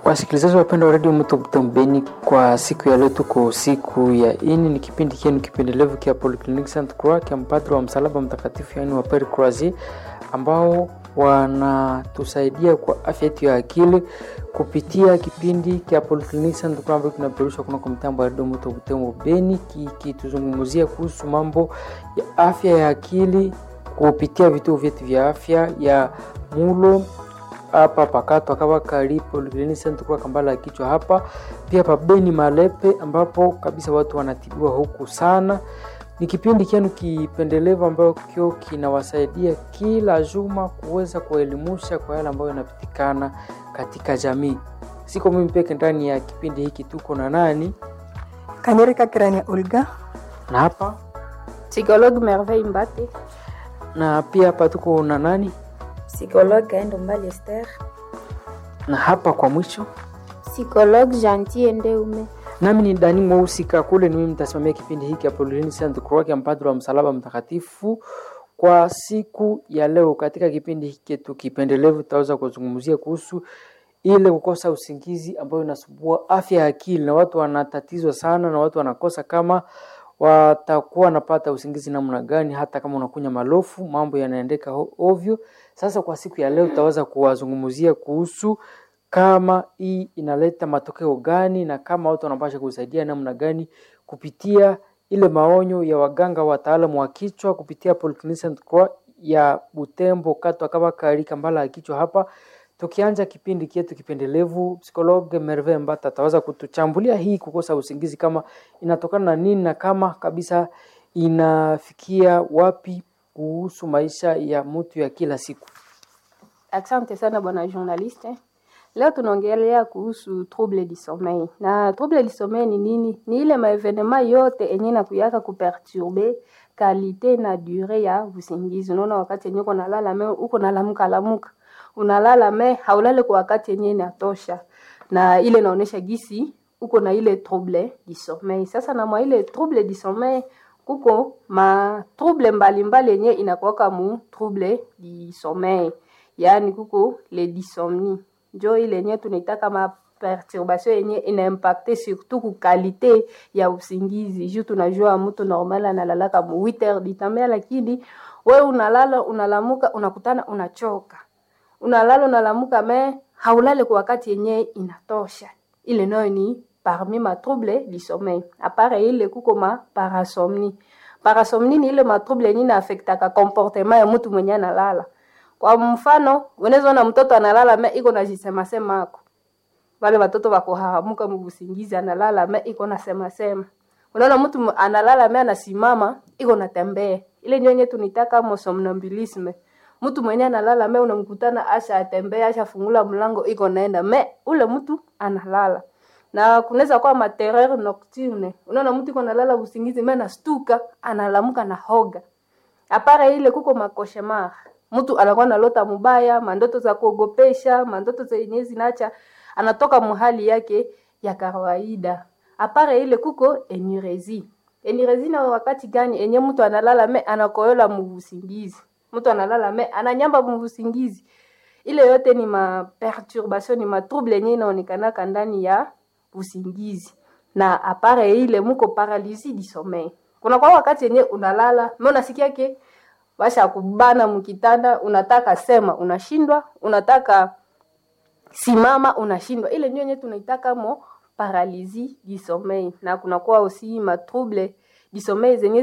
Wasikilizaji wapendwa wa redio Mto Beni, kwa siku ya leo tuko siku ya ini, ni kipindi kienu kipendelevu kia Polyclinic Saint Croix kia mpadri wa msalaba mtakatifu, yaani wa Pere Croisier, ambao wanatusaidia kwa afya yetu ya akili kupitia kipindi kia Polyclinic Saint Croix ambayo kinaperushwa kunako mtambo wa redio Mto Butembo Beni, kikituzungumzia kuhusu mambo ya afya ya akili kupitia vituo vyetu vya afya ya mulo hapa pakato akawa karibu kwa kambala ya kichwa hapa pia pabeni Malepe, ambapo kabisa watu wanatibiwa huku sana. Ni kipindi kienu kipendelevu ambayo kio kinawasaidia kila juma kuweza kuelimusha kwa yale ambayo yanapitikana katika jamii. Siko mimi peke ndani ya kipindi hiki, tuko na nani Kanyereka Kirania Olga na hapa Psychologue Merveille Mbate. na pia hapa tuko na nani Psychologue Kaendo Mbali Esther. na hapa kwa mwisho Psychologue Gentil Ndeume. nami ni Dani Mweusi Kakule, ni mimi mtasimamia kipindi hiki Apolline Saint Croix ya mpadri wa msalaba mtakatifu kwa siku ya leo. Katika kipindi hiki chetu kipendelevu, tutaweza kuzungumzia kuhusu ile kukosa usingizi ambayo inasumbua afya ya akili, na watu wanatatizwa sana, na watu wanakosa kama watakuwa wanapata usingizi namna gani, hata kama unakunya malofu, mambo yanaendeka ho- ovyo. Sasa kwa siku ya leo tutaweza kuwazungumzia kuhusu kama hii inaleta matokeo gani na kama watu wanapasha kusaidia namna gani kupitia ile maonyo ya waganga wataalamu wa kichwa kupitia Polyclinic Saint Croix ya Butembo katwa kama kari kambala ya kichwa hapa. Tukianja kipindi kietu kipendelevu, psikologe Merve Mbata ataweza kutuchambulia hii kukosa usingizi kama inatokana na nini na kama kabisa inafikia wapi kuhusu maisha ya mtu ya kila siku. Asante sana bwana journaliste. Leo tunaongelea kuhusu trouble du sommeil. Na trouble du sommeil ni nini? Ni ile maevenema yote enye na kuyaka kuperturbe kalite na dure ya usingizi. Unaona wakati yenye uko nalala me uko nalamuka lamuka. Unalala me haulale kwa wakati yenye inatosha. Na ile inaonesha gisi uko na ile trouble du sommeil. Sasa na mwa ile trouble du sommeil kuko ma trouble mbalimbali yenye inakuwaka mu trouble du sommeil. Yaani kuko le dysomnie njo ile yenye tunaita kama perturbation yenye inaimpacte surtout ku kalite ya usingizi juu tunajua mtu normal analalaka mu 8 heures du temps lakini we unalala unalamuka unakutana unachoka unalala unalamuka me haulale kwa wakati yenye inatosha ile nayo ni parmi ma trouble du sommeil apare ile kuko ma parasomnie parasomnie ni ile ma trouble yenye inaaffectaka comportement ya mtu mwenye analala kwa mfano unaweza ona mtoto analala me iko na jisema sema ako wale watoto wako hahamuka mubusingizi analala me iko na sema sema unaona mtu mu- analala me anasimama iko na tembea ile ndio yenye tunitaka mo somnambulisme mtu mwenye analala me unamkutana asha atembea asha fungula mlango iko naenda me ule mtu analala na kunaweza kuwa materreur nocturne unaona mtu iko nalala usingizi me nastuka analamuka na hoga apara ile kuko makoshemar mtu anakuwa nalota mubaya mandoto za kuogopesha mandoto zenye zinacha anatoka muhali yake ya kawaida apara ile kuko enurezi enurezi na wakati gani enye mtu analala me anakoyola muvusingizi mtu analala me ananyamba muvusingizi ile yote ni ma perturbation ni ma trouble yenye inaonekanaka ndani ya usingizi na apare ile muko paralysie du sommeil kuna kwa wakati yenye unalala me unasikia ke basha kubana mkitanda unataka sema unashindwa unataka simama unashindwa ile ndio yenye tunaitaka mo paralysie du sommeil na kunakuwa aussi ma trouble du sommeil zenye